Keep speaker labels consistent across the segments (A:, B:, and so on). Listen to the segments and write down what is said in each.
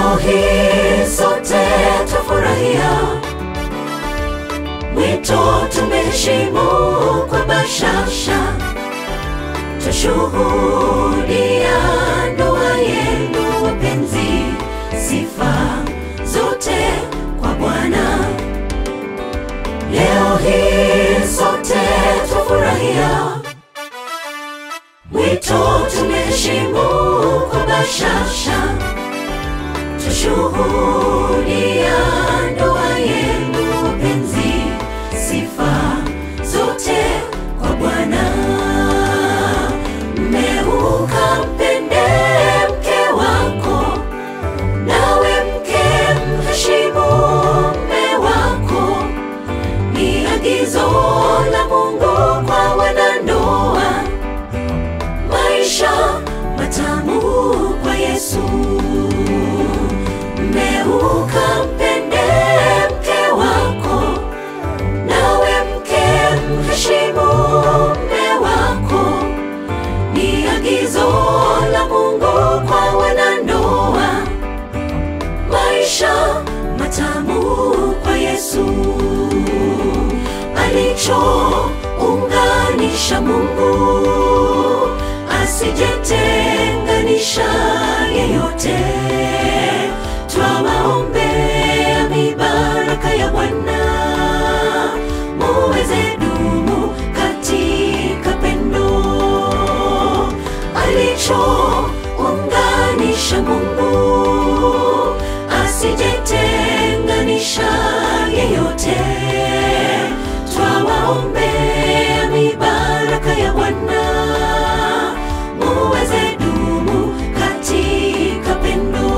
A: Leo hii sote tufurahia mwito, tumeheshimu kwa bashasha, tushuhudia ndoa yenu wapenzi, sifa zote kwa Bwana. Leo hii sote tufurahia mwito, tumeheshimu kwa bashasha, tushuhudia ndoa yenu wapenzi, sifa zote kwa Bwana. Mmeuka mpende mke wako, nawe mke mheshimu mme wako, ni agizo la Mungu kwa wanandoa, maisha matamu kwa Yesu. Mmeuka mpende mke wako, nawe mke mheshimu mme wako, ni agizo la Mungu kwa wanandoa, maisha matamu kwa Yesu. Alichounganisha Mungu asijetenganisha yeyote. Twawaombea mibaraka ya Bwana, muweze dumu katika pendo alichounganisha Mungu asijetenganisha yeyote. Twawaombea mibaraka ya Bwana, muweze dumu katika pendo.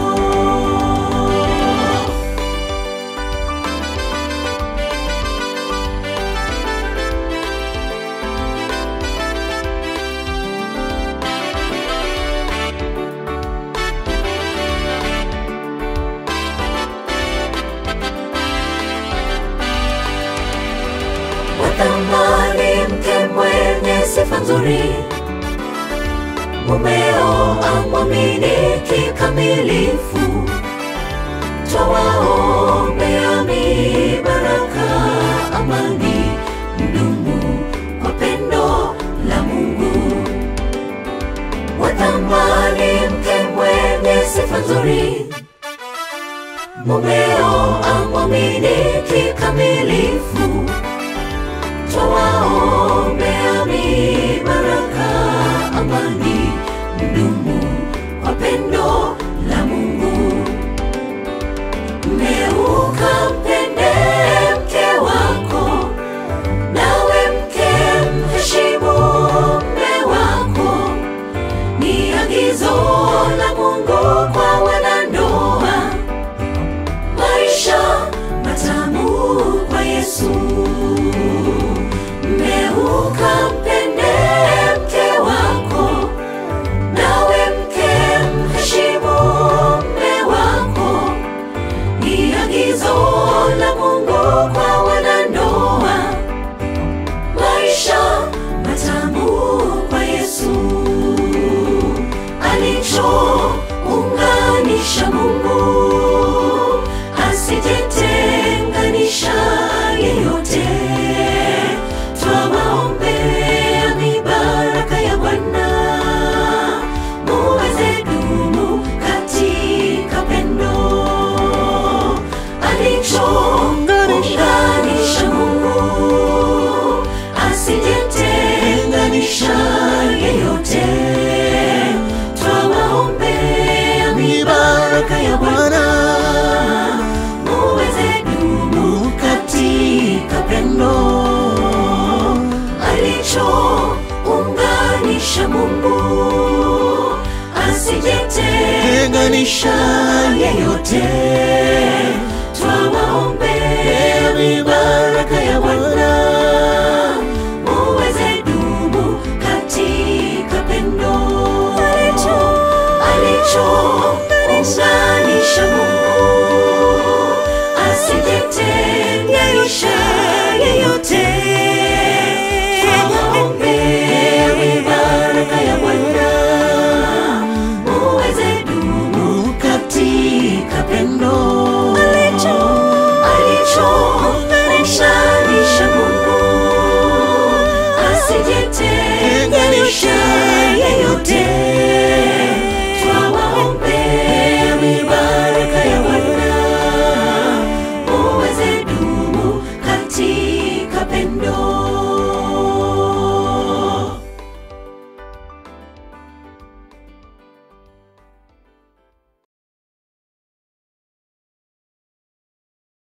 A: Watamani mke mwenye sifa nzuri, mumeo amwamini kikamilifu. Twawaombea mibaraka, amani, mdumu kwa pendo la Mungu. Watamani mke mwenye sifa nzuri, mumeo amwamini kikamilifu. Twawaombea mibaraka, amani, mdumu kwa pendo la Mungu. Mmeuka mpende mke wako, nawe mke mheshimu mme wako, ni agizo la Mungu kwa wanandoa, maisha matamu kwa Yesu. Mmeuka mpende mke wako, nawe mke mheshimu mme wako, ni agizo la Mungu kwa wanandoa, maisha matamu kwa Yesu. Alichounganisha Mungu asijetenganisha yeyote. Twawaombea mibaraka ya Bwana, muweze dumu katika pendo alichounganisha Mungu asijetenganisha yeyote. Twawaombea mibaraka ya Bwana, muweze dumu katika pendo alichounganisha Mungu asijetenganisha yeyote.